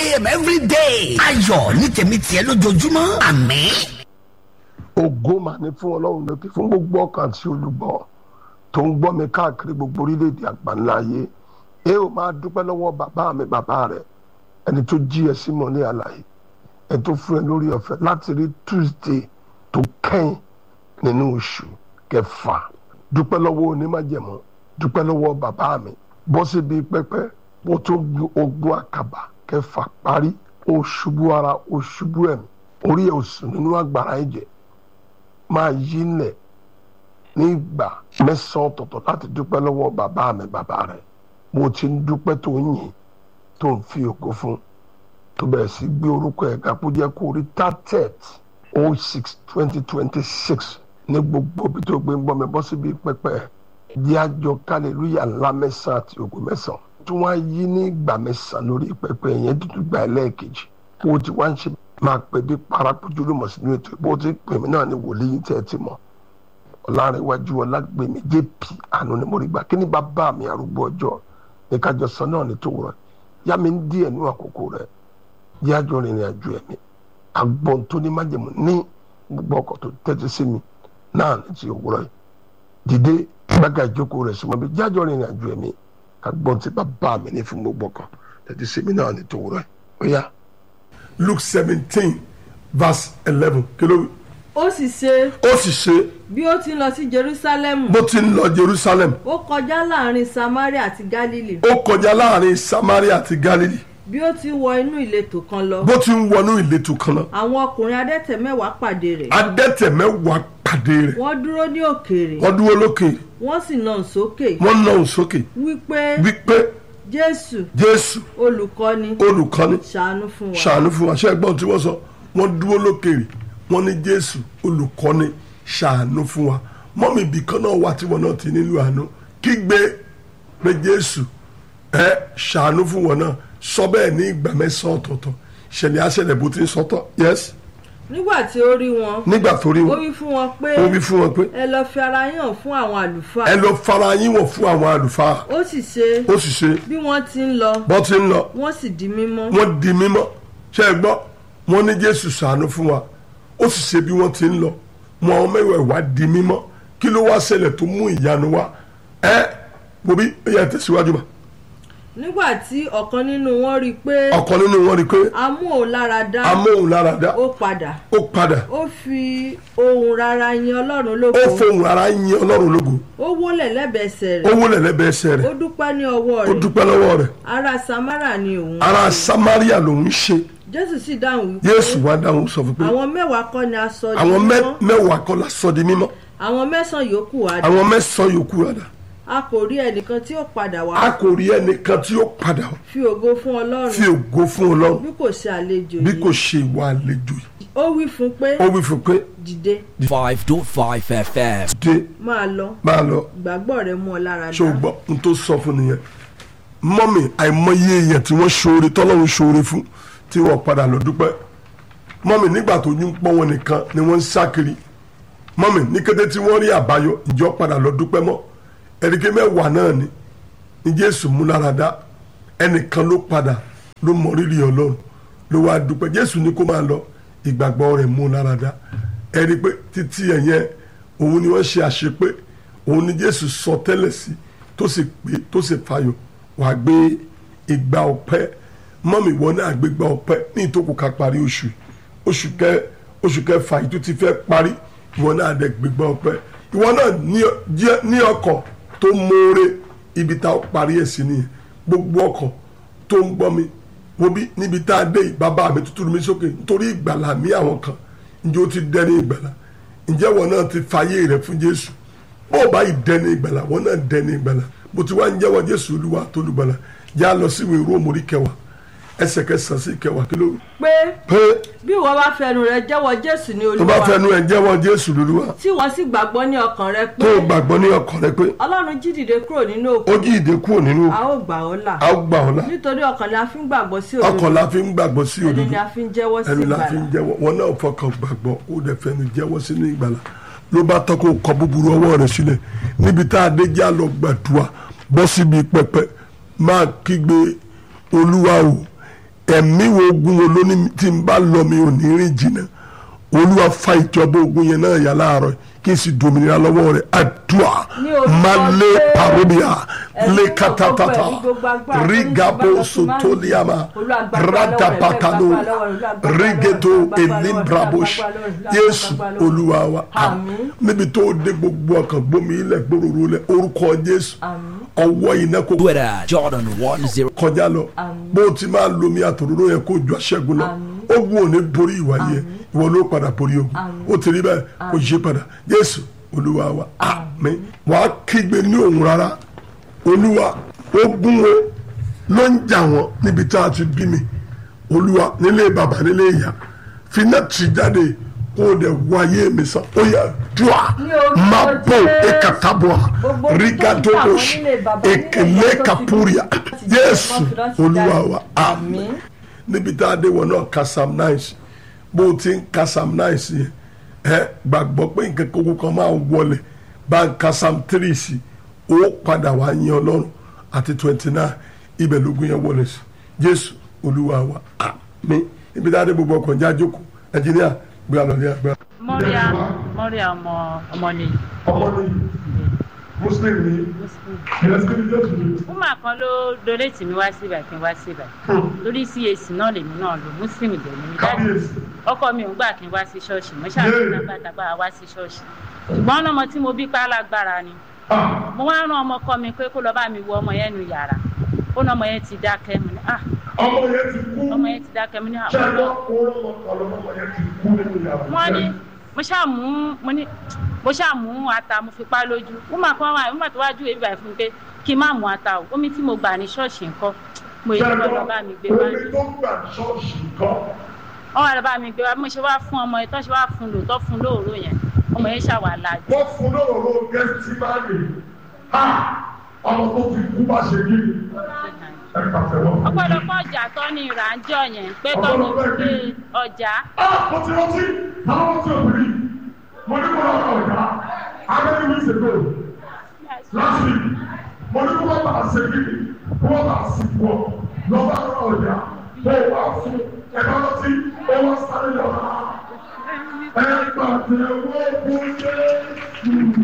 a.m. every day. ayọ̀ ní tèmi tiẹ̀ lójoojúmọ́ àmín. ògo mà ní fún ọlọ́run lókè fún gbogbo ọkàn àti olùgbọ́ tó ń gbọ́ mi káàkiri gbogbo orílẹ̀-èdè àgbáńlá ayé ẹ ò máa dúpẹ́ lọ́wọ́ bàbá mi bàbá rẹ̀ ẹni tó jí ẹ sí mọ́lẹ̀ àlàyé ẹ tó fún ẹ lórí ọ̀fẹ́ láti rí tuesday tó kẹ́yìn nínú oṣù kẹfà dúpẹ́ lọ́wọ́ onímájẹ̀mọ́ dúpẹ́ lọ́wọ́ bàbá mi bọ́ síbi pẹ́pẹ́ bó tó ogun àkàbà kẹfà parí ó ṣubú ara ó ṣubú ẹ̀mí orí ẹ̀ ò sùn nínú àgbàrá ẹ̀jẹ̀ máa yí lẹ̀ ní ìgbà mẹ́sàn-án ọ̀tọ̀ọ̀tọ̀ láti dúpẹ́ lọ́wọ́ bàbá mi bàbá rẹ̀ mo ti ń dúpẹ́ tó ń yìn tó ń fi ògo fún tó bẹ̀rẹ̀ sí gbé orúkọ ẹ̀ ga kó jẹ́ kó rí tatet oh six twenty twenty six ní gbogbo ibi tó gbé ń gbọ́ mi bọ́ síbi pẹ́pẹ́ jẹ́ àjọ kálẹ̀lúyà ńlá mẹ́sàn-án àti ògo mẹ́sàn-án tí wọ́n á yí ní ìgbà mẹ́sàn-án lórí pẹ́pẹ́ yẹn dúdú gba ẹlẹ́ẹ̀kejì bó ti wá ń ṣe máa pè bí parakojú ló mọ̀ sínú ètò bó ti pè mí náà ní wòlíì tẹ́ ẹ ti mọ̀ ọ̀làrẹ̀wájú ọ̀làgbèmí jp àánú ni mo rí gbà kí ni bàbá mi arúgbó ọjọ́ ní kájọ sọ náà ní tòwúrọ̀ yá mi ń díẹ̀ nínú àkókò rẹ̀ jẹ́ àjọ rìnrìn àjò ẹ̀mí agbọ̀n tó ní májèmú ní gbogbo ọkọ̀ tó tẹ́tí sí mi náà ní ti òwúrọ̀ yìí dìde gbága ìjókòó rẹ̀ súnmọ́ bí jẹ́ àjọ rìnrìn àjò ẹ̀mí agbọ̀n tí bàbá mi ní fún gbogbo ọkọ̀ tẹ́tí sí mi náà ní tòwúrọ̀ yìí ó yá. Luke seventeen verse eleven kí ló wí ó sì ṣe ó sì ṣe bí ó ti ń lọ sí jerusalem bó ti ń lọ jerusalem ó kọjá láàrin samaria àti galili ó kọjá láàrin samaria àti galilee bí ó ti wọ inú ìletò kan lọ bó ti ń wọnú ìletò kan náà àwọn ọkùnrin adẹ́tẹ̀ mẹ́wàá pàdé rẹ̀ adẹ́tẹ̀ mẹ́wàá pàdé rẹ̀ wọ́n dúró ní òkèèrè wọ́n dúró lókè wọ́n sì nà sókè wọ́n nà òun sókè wípé wípé jésù jésù olùkọ́ni olùkọ́ni ṣàánú fún wa ṣàánú fún wa ṣé ẹgbọ́n tí wọ́n sọ wọ́n dúró lókèrè wọ́n ní jésù olùkọ́ni ṣàánú fún wa mọ́mí ibì kan náà wà tí wọ́n náà ti nílò àánú kígbe pé jésù ẹ ṣàánú fún wọn náà sọ bẹ́ẹ̀ ní ìgbà mẹ́sàn-án ọ̀tọ̀ọ̀tọ̀ ṣẹlẹ̀ àṣẹlẹ̀ bó ti ń sọ́tọ̀ yes nígbà tí ó rí wọn nígbà tó rí ó wọn wí fún wọn pé ó wí fún wọn pé ẹ lọ fi ara yín hàn fún àwọn àlùfáà ẹ lọ fara yín wọ̀ fún àwọn àlùfáà ó sì ṣe ó sì ṣe bí wọ́n ti ń lọ bọ́ ti ń lọ wọ́n sì di mímọ́ wọ́n di mímọ́ ṣé ẹ gbọ́ wọ́n ní jésù ṣàánú fún wa ó sì ṣe bí wọ́n ti ń lọ wọn àwọn mẹ́wàá wá di mímọ́ kí ló wá ṣẹlẹ̀ tó mú ìyanu wá ẹ wo bí ó yẹ tẹ̀síwájú mà nígbà tí ọ̀kan nínú wọn rí i pé ọ̀kan nínú wọn rí i pé a mú òun lára dá amóhùnláradá ó padà ó padà ó fi ohùn rara yin ọlọ́run lógo ó fohùn ara yin ọlọ́run lógo ó wólẹ̀ lẹ́bẹ̀ẹ́sẹ̀ ó rẹ̀ wólẹ̀ lẹ́bẹ̀ẹ́ ẹsẹ̀ ó rẹ̀ dúpẹ́ ní ọwọ́ ó rẹ̀ dúpẹ́ lọ́wọ́ rẹ̀ ará samara ni òun ara samaria lòún ṣe jésù sì dáhùn wípé jésù wá dáhùn sọ fún pé àwọn mẹ́wàá kọ́ ni a sọ di àwọn mẹ́- mímọ́ mẹ́wàá kọ́ la sọ di mímọ́ àwọn mẹ́sàn-án yòókù wá dé àwọn mẹ́sàn-án yòókù rẹ̀ dà a kò rí ẹnìkan tí ó padà a wá kò rí ẹnìkan tí ó padà wá fi ògo fún ọlọ́run fi ògo fún ọlọ́run bí kò ṣe àlejò bí kò yìí ṣe ìwà àlejò yìí ó wí fún pé ó wí fún pé dìde 5.5 FM. dé máa lọ máa lọ ìgbàgbọ́ rẹ mú ọ lára ṣé o dá gbọ́ n tó sọ fún nìyẹn mọ́mì àìmọye èèyàn tí wọ́n ṣoore tọ́lọ́run ṣoore fún tí wọ́n padà lọ dúpẹ́ mọ́mì nígbà tó yún pọ́n wọn nìkan ni wọ́n ń sákiri mọ́mì ní kété tí wọ́n rí àbáyọ ìjọ padà lọ dúpẹ́ mọ́ ẹ̀ríkẹ́ mẹ́wàá náà ni ní jésù mú lára dá ẹnìkan ló padà ló mọ rírì ọlọ́run ló wá dúpẹ́ jésù ní kó máa lọ ìgbàgbọ́ rẹ̀ mú lára dá ẹ̀rí pé títí ẹ̀yẹn òun ni wọ́n ṣe àṣepé òun ni jésù sọ tẹ́lẹ̀ sí tó sì pé tó sì fayọ̀ wàá gbé ìgbà ọpẹ́ mọ́mì wọn náà gbé ìgbà ọpẹ́ ní ìtókù ká parí oṣù oṣù kẹ oṣù kẹfà yìí tó ti fẹ́ parí ìwọ náà dẹ̀ gbé ìgbà ọpẹ́ ìwọ náà ní ọ- jẹ́- ní ọkọ̀ tó mọ́ọ́rẹ́ ibi tá a parí ẹ̀ sí nìyẹn gbogbo ọkọ̀ tó ń gbọ́ mi wo bí níbi tá a dé yìí bàbá mi tuntun mi sókè nítorí ìgbàlà mi àwọn kan ǹjẹ́ ó ti dẹ́ni ìgbàlà ǹjẹ́ wọn náà ti fàyè rẹ̀ fún jésù bó o bá yìí dẹ́ni ìgbàlà wọn náà dẹ́ni ìgbàlà bó ti wá ń jẹ́wọ́ jésù olúwa tó lùgbàlà já lọ sí ìwé róòmù orí kẹwàá ẹsẹ̀ kẹsàn-án sí kẹwàá kí ló wí. pé pé bí ìwọ bá fẹnu rẹ jẹ́wọ́ jésù ní tó bá olúwa fẹnu ẹ̀ jẹ́wọ́ jésù lolúwa tí wọ́n sì gbàgbọ́ ní ọkàn rẹ tó pé o gbàgbọ́ ní ọkàn rẹ pé ọlọ́run jí dìde kúrò nínú ó òkú jí ìdè kúrò nínú a ó gbà ọ́ là a ó gbà ọ́ là nítorí ọkàn la fi ń gbàgbọ́ sí ọkàn òdodo la fi ń gbàgbọ́ sí ẹni òdodo ni a fi ń jẹ́wọ́ sí ẹnu la fi ń ìgbàlà jẹ́wọ́ wọn náà fọkàn gbàgbọ́ ó dẹ̀ fẹnu jẹ́wọ́ sínú ìgbàlà ló bá tọ́ kó kọ búburú ọwọ́ rẹ̀ sílẹ̀ níbi tá a dé já lọ gbàdúrà bọ́ síbi pẹpẹ máa kígbe olúwa o ẹ̀mí wo ogun wo ló ní tí n bá lọ mi ò ní rìn jìnnà olúwa fa ìjọba ogun yẹn náà yà láàárọ̀ kí n sì dominira lọ́wọ́ rẹ̀ àdúrà Ní orúkọ malé Jésù. parobia Ẹ̀mí lé gbogbo katatata ẹ̀mí gbogbo agbára tó ní rigabo ìjọba tó máa ń sotoliama Olúwa gbàgbà lọ́wọ́ rẹ̀, radapakano gbàgbà lọ́wọ́ rẹ̀, Olúwa gbàgbà lọ́wọ́ rẹ̀, rigeto gbàgbà lọ́wọ́ rẹ̀, elimbrabosh gbàgbà lọ́wọ́ rẹ̀, yéésù gbàgbà lọ́wọ́ rẹ̀. olúwa wa Àmín. níbi tó dé gbogbo ọkàn gbómi ilẹ̀ gbòòrò lẹ̀ orúkọ jésù Àmín. ọwọ́ iná kò Twitter, Jordan 10. kọjá lọ Àmín. bó o ti máa lomi àtòróró yẹn kó ju aṣẹ́gun lọ Àmín. ogun ò ní borí ìwà yẹn ìwọ ló padà borí ogun Àmín. ó ti rí bẹ́ẹ̀ kò yí padà jésù olúwa wa àmín wàá kígbe ní òun rárá olúwa ogun wo ló ń jà wọ́n níbi tá a ti bí mi olúwa nílé bàbá nílé ìyá finá tì jáde kó o dẹ̀ wáyé mi sàn ó yẹ dùà Ní orúkọ má bò Jésù. ekataboa Gbogbo ibi tó ń rigadobosh jà wọ́n nílé bàbá, nílé ekele ìyá tó ti kapuria bí, láti jẹ́ jésù ọmọ fìdá sí olúwa jáde. wa àmín níbi tá a dé wọn náà ka psalm nine sí bó o ti ń ka psalm nine sí yẹn ẹ gbàgbọ́ pé nǹkan kókó kan máa wọlé bá ń ka psalm three sí ó padà wá yín ọlọ́run àti twenty nine ibẹ̀ lógún yẹn wọlé sí jésù olúwa wa àmín níbi tá a dé gbogbo ọkọ̀ já jókòó ẹnjìníà gbé àlọ́ ní àgbà. mọ́ríà mọ́ríà ọmọ ọmọ ni ọmọ ní muslim ní ìrẹsìkìlì jésù ní. wúmà kan ló donate mi wá síbà kí n wá síbà lórí cac náà lèmi náà lò muslim dẹ̀ ni mi dájú kábíyèsí ọkọ mi ò ń gbà kí n wá sí ṣọ́ọ̀ṣì mo Yéè. ṣàfihàn tábàtàbà wá sí ṣọ́ọ̀ṣì ṣùgbọ́n ọlọ́mọ tí mo bí pa lágbára ni mo wá rán ọmọ kọ mi pé kó lọ bá mi wo ọmọ yẹn nu yàrá ó ní ọmọ yẹn ti dákẹ́ mi ní ah ọmọ yẹn ti kú ọmọ yẹn ti dákẹ́ mi ní ah ṣẹlẹ ọlọ́ ọlọmọ ọlọmọ yẹn ti kú nínú yàrá. wọ́n ní mo ṣáà mú mo ní mo ṣáà mú ata mo fi pa lójú wúmà kan wà wúmà tó wá júwèé bíbáyìí fún mi pé kí n má mú ata o omi tí mo gbà ní ṣọ́ọ̀ṣì nǹkan mo yẹ kí wọ́n lọ bá mi gbé wá ní. omi tó gbà ṣọ́ọ̀ṣì kan wọ́n wá lọ bá mi gbé wá bí mo ṣe wá fún ọmọ yẹn tó ṣe wá fún lò tó fún lóòrò yẹn ọmọ yẹn ṣàwà láàjù. wọ́n fún lọ́rọ̀ gẹ́sítímánì ha ọmọ tó fi kú bá ṣe kí ni ẹ pàṣẹ wọn. ọ̀pọ̀lọpọ̀ ọjà tó ní ìrànjọ yẹn pé tó ní pé ọjà ah mo ti rántí àwọn ọmọ tí o bìrì mo ní kó lọ́ọ́ ọ̀gá how many weeks ago last week mo ní kó wọ́n bá ṣe kí ni kó wọ́n bá sì pọ̀ lọ́ọ́ bá lọ́ọ́ ọ̀gá mo wà fún ẹ̀ka lọ́tí ó wọ́n sáré lọ́ọ́ ẹ pàtẹ́wọ́ fún Jésù.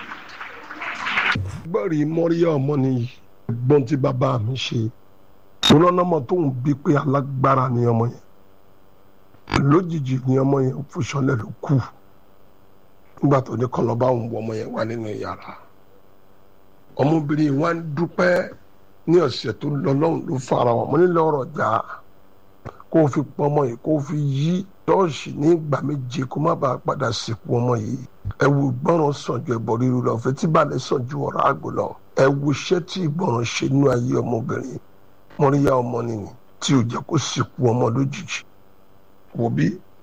gbọ́rì mọ́ríyá ọmọ nìyí gbọ́n tí bàbá mi ṣe ìrànlọ́mọ tó ń bí pé alágbára ni ọmọ yẹn lójijì ni ọmọ yẹn fòṣọlẹ̀ ló kù nígbà tó ní kọ́ lọ́ba òun wọ ọmọ yẹn wà nínú yàrá ọmọbìnrin wa ń dúpẹ́ ní ọ̀sẹ̀ tó lọ lọ́hùn ló fara wọn mo nílò ọ̀rọ̀ jà kó o fi pọn ọmọ yìí kó o fi yí ṣọ́ọ̀ṣì ní ìgbà méje kó má bàa padà sìnkú ọmọ yìí ẹ wo ìgbọràn sàn ju ẹbọ ríru lọ fetí balẹ̀ sàn ju ọ̀rọ̀ àgbò lọ ẹ wo iṣẹ́ tí ìgbọràn ṣe nínú ayé ọmọbìnrin mọ́ríyá ọmọ nìyí tí ò jẹ́ kó sìnkú ọmọ lójijì wò bí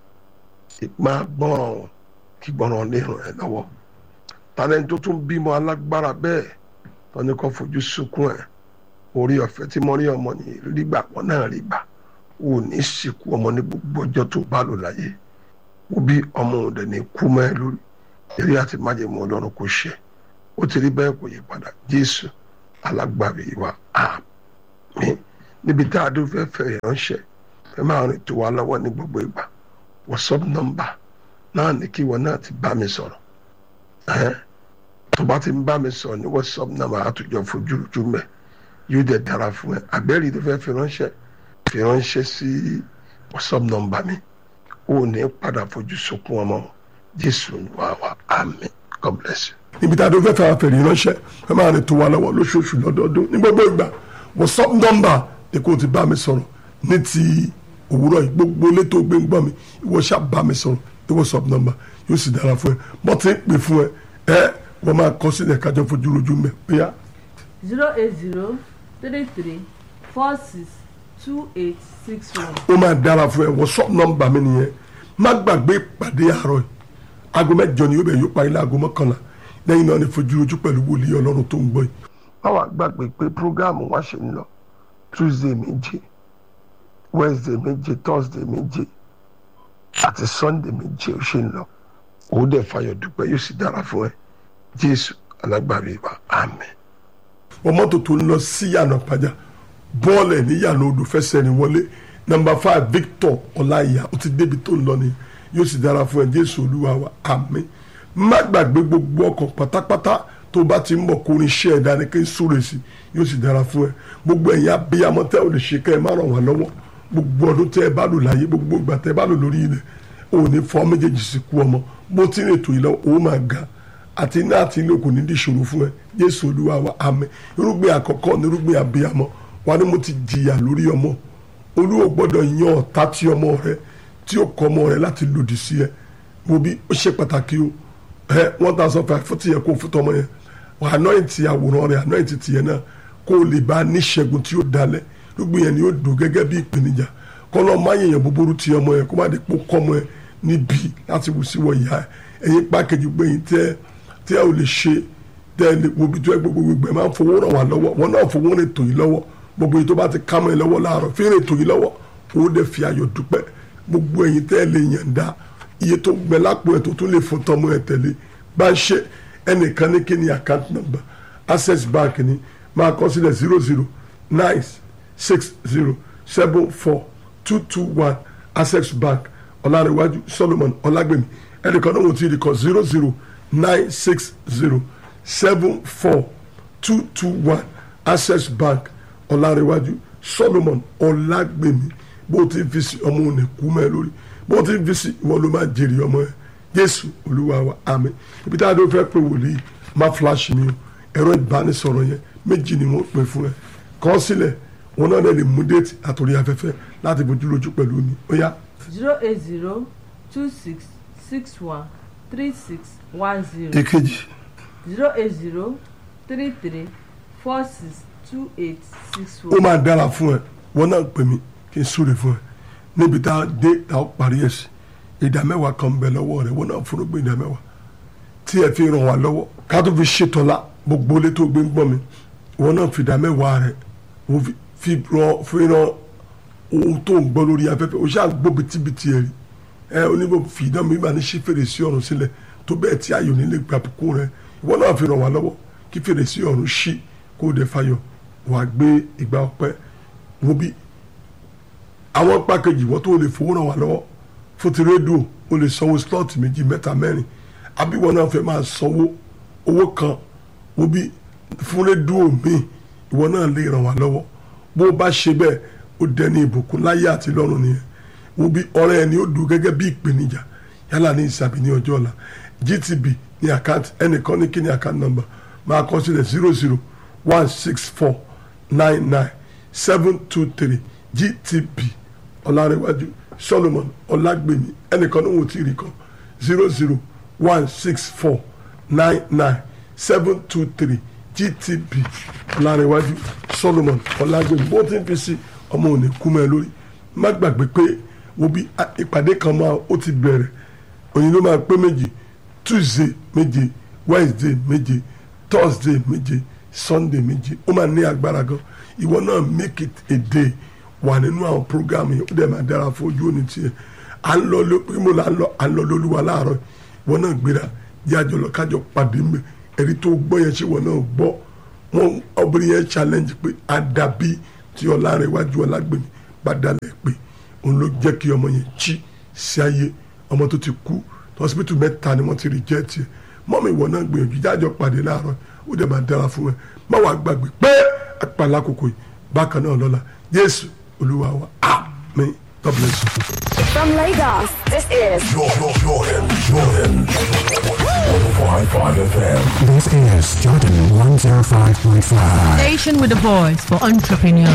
máa gbọ́ràn kí gbọ́ràn lè ràn ẹ́ lọ́wọ́ tàlẹ́ tó tún bímọ alágbára bẹ́ẹ̀ tọ́ni kan fojú sunkún ẹ̀ orí ọ̀fẹ́ tí mọ́ríyá ọmọ nìyí rí gbà wọ́n náà rí gbà ò ní sìnkú ọmọ ní gbogbo ọjọ́ tó bá lò láyé wò bí ọmọ òde ní kú mọ́ ẹ lórí eré àti májèmọ́ ọlọ́run kò ṣe ó ti rí bẹ́ẹ̀ kò yí padà jésù alágbàbí wa àmín níbi tá a dún fẹ́ fẹ́ ìránṣẹ́ ẹ máa rìn tó wa lọ́wọ́ ní gbogbo ìgbà whatsapp nọ́mbà náà ní kí wọn náà ti bá mi sọ̀rọ̀ ẹ́ tó bá ti ń bá mi sọ̀rọ̀ ní whatsapp nọ́mbà àtúnjọ fojú ojú mẹ́ yóò dẹ̀ dára fún ẹ àbẹ́rì tó fẹ́ fi ránṣẹ́ fi ránṣẹ́ sí whatsapp nọ́mbà mi ó ní padà fojú sunkún ọmọ jésù wà wá àmín god bless you. níbi tá a dún fẹ́ fẹ́ àfẹ̀rí ránṣẹ́ ẹ máa rìn tó wa lọ́wọ́ lóṣooṣù lọ́dọọdún ní gbogbo ìgbà whatsapp nọ́mbà ni kò ti bá mi sọ̀rọ̀ ní ti òwúrọ̀ yìí gbogbo létò gbé ń gbọ́ mi ìwọ ṣáà bá mi sọ̀rọ̀ ní whatsapp nọ́mbà yóò sì dára fún ẹ bọ́ ti ń pè fún ẹ ẹ wọ́n máa kọ́ sílẹ̀ kájọ fojú rojú mẹ́ bóyá zero eight zero three three four six two eight six one. ó máa dára fún ẹ whatsapp nọ́mbà mi nìyẹn má gbàgbé ìpàdé àárọ̀ yìí aago mẹ́jọ ni yóò bẹ̀ yóò parí láago mọ́kànlá lẹ́yìn náà ni fojú rojú pẹ̀lú wòlíì ọlọ́run tó ń gbọ́ yìí. báwa gbàgbé pé programu wa ṣe ń lọ tuesday méje wednesday méje thursday méje àti sunday méje ó ṣe ń lọ òun dẹ̀ fayọ̀ dúpẹ́ yóò sì dára fún ẹ jésù alágbàbí wa àmín. wọ́n mọ́tò tó ń lọ sí yànnà pàjá bọ́ọ̀lù ẹ̀ ní yànnà odò fẹsẹ̀ rìn wọlé nọmba five victor ọláìyá ó ti débi tó ń lọ ni yóò sì dára fún ẹ jésù olúwa wa àmín má gbàgbé gbogbo ọkàn pátápátá tó bá ti ń bọ̀ kó ní iṣẹ́ ẹ̀dá ni kí n súre sí yóò sì dára fún ẹ gbogbo ẹ̀yin abiyamọ tẹ́ ò lè ṣe kẹ́ ẹ má ràn wá lọ́wọ́ gbogbo ọdún tẹ́ ẹ bá lò láyé gbogbo ìgbà tẹ́ ẹ bá lò lórí ilẹ̀ ò ní fọ́ méjèèjì sí kú ọmọ bó ti ń ètò ìlọ òun máa ga àti iná àti ilé kò ní di ìṣòro fún ẹ jésù olúwa wa àmín irúgbìn àkọ́kọ́ ní irúgbìn abiyamọ wa ni mo ti jìyà lórí ọmọ olúwo gbọ́dọ̀ yan ọ̀tá tí ọmọ rẹ tí ó kọ ọmọ rẹ láti lòdì sí ẹ mo bí ó ṣe pàtàkì o ẹ one thousand five fún tìyẹ kó fún tọmọ yẹn wà anointi àwòrán rẹ anointi tìyẹ náà kó o lè bá níṣẹ́gun tí ó dalẹ̀ irúgbìn yẹn ni ó dùn gẹ́gẹ́ bí ìpèníjà kọ́nà má yẹ̀yàn búburú ti ọmọ yẹn kó má dé pọ́ kọ́ ọmọ yẹn níbi láti wù sí wọ ìyá ẹ ẹ̀yin pákẹ́jì gbẹ̀yìn tẹ́ tẹ́ ò lè ṣe tẹ́ ẹ lè wo bí tó ẹ gbogbo gbogbo ẹ máa ń fowó ràn wá lọ́wọ́ wọn náà fowó rìn tò yín lọ́wọ́ gbogbo yìí tó bá ti ká mọ́ ẹ lọ́wọ́ láàárọ̀ fi rìn tò yín lọ́wọ́ owó dẹ̀ fi ayọ̀ dúpẹ́ gbogbo ẹ̀yin tẹ́ ẹ lè yànda iye tó gbẹ lápò ẹ̀ tó tún lè fún tọmọ ẹ̀ tẹ̀lé bá ń ṣe ẹnìkan ní kíni account number access bank ni máa kọ sílẹ̀ zero zero nine six zero seven four two two one access bank ọ̀làríwájú solomon ọ̀làgbèmí ẹnìkan náà wò tí ì rí kọ zero zero nine six zero seven four two two one access bank ọ̀làríwájú solomon ọ̀làgbèmí bó ti fi sí ọmọ òní kú mẹ́ lórí bó ti fi sí ìwọ ló máa jèrè ọmọ ẹ jésù olúwa wa àmín ibi tá a dó fẹ́ pé wòlíì má flash mi o ẹ̀rọ ìbánisọ̀rọ̀ yẹn méjì ni wọ́n pè fún ẹ kọ́ sílẹ̀ wọn náà lè mú déètì àtòrí afẹ́fẹ́ láti bójú lójú pẹ̀lú mi ó yá zero eight zero two six six one three six one zero èkejì zero eight zero three three four six two eight six ó one. máa dára fún ẹ wọn náà pè mí kí n súre fún ẹ níbi tá a dé tá a parí ẹ sí ìdá mẹ́wàá kan ń bẹ lọ́wọ́ rẹ wọn náà fúnrúgbìn ìdá mẹ́wàá tí ẹ fi ràn wá lọ́wọ́ ká tó fi ṣètọ́lá gbogbo ilé tó gbé ń gbọ́ mi wọn náà fi ìdá mẹ́wàá rẹ wọ́n fi- fi ràn fi ràn ohun tó ń gbọ́ lórí afẹ́fẹ́ o ṣáà gbọ́ bitibiti ẹ̀ rí ẹ oníbò fi ìdán mi bá ní ṣí fèrèsé ọ̀run sílẹ̀ tó bẹ́ẹ̀ tí ayò nílé gbàbùkún rẹ ìwọ náà fi ràn wá lọ́wọ́ kí fèrèsé ọ̀run ṣí kó o dẹ̀ fayọ̀ wàá gbé ìgbà ọpẹ́ wo bí àwọn pákéjì wọ́n tó lè fowó ràn wá lọ́wọ́ fún ti rédíò o lè sanwó slot méjì mẹ́ta mẹ́rin àbí wọn náà fẹ́ máa sanwó owó kan wo bí fún rédíò míì ìwọ náà lè ràn wá lọ́wọ́ bó o bá ṣe bẹ́ẹ̀ ó dẹni ìbùkún láyé àti lọ́run nìyẹn wo bí ọ̀rẹ́ ẹni ó dùn gẹ́gẹ́ bí ìpèníjà yálà ní ìsàbí ní ọjọ́ ọ̀la gtb ní àkáǹtì ẹnìkan ní kí ní àkáǹtì nọ́mbà máa kọ sílẹ̀ zero zero one six four nine nine seven two three gtb ọ̀làrẹ̀wájú solomon ọ̀làgbèmí ẹnìkan ní wọ́n ti rí kan zero zero one six four nine nine seven two three gtb ọ̀làrẹ̀wájú solomon ọ̀làgbèmí bó ti ń fi sí ọmọ òní kú mẹ́ lórí má gbàgbé pé wo bí a- ìpàdé kan máa ó ti bẹ̀rẹ̀ òyìn ló máa pé méjì tuesday méje wednesday méje thursday méje sunday méje ó máa ní agbára gan ìwọ náà make it a day wà nínú àwọn program yẹn ó dẹ̀ máa dára fún ojú òní tiẹ̀ à ń lọ ló pé mo là ń lọ à ń lọ lólúwa láàárọ̀ ìwọ náà gbéra jẹ́ àjọ lọ kájọ pàdé mbẹ ẹ̀rí tó gbọ́ yẹn ṣé ìwọ náà gbọ́ wọn obìnrin yẹn challenge pé àdàbí tí ọlá rẹ̀ wájú ọlágbèmí bá dalẹ̀ pé òun ló jẹ́ kí ọmọ yẹn jí sí ayé ọmọ tó ti kú hospital mẹ́ta ni wọ́n ti reject ẹ̀ mọ́mí ìwọ náà gbìyànjú jájọ pàdé láàárọ̀ ó dẹ̀ máa dára fún ẹ má wàá gbàgbé pé àpàlà kòkò yìí bákan náà lọ́la jésù olúwa wa àmín god bless you. From Lagos, this is Jordan, Jordan, Jordan. 105.5 FM. This is Jordan 105.5. Station with a voice for entrepreneurs.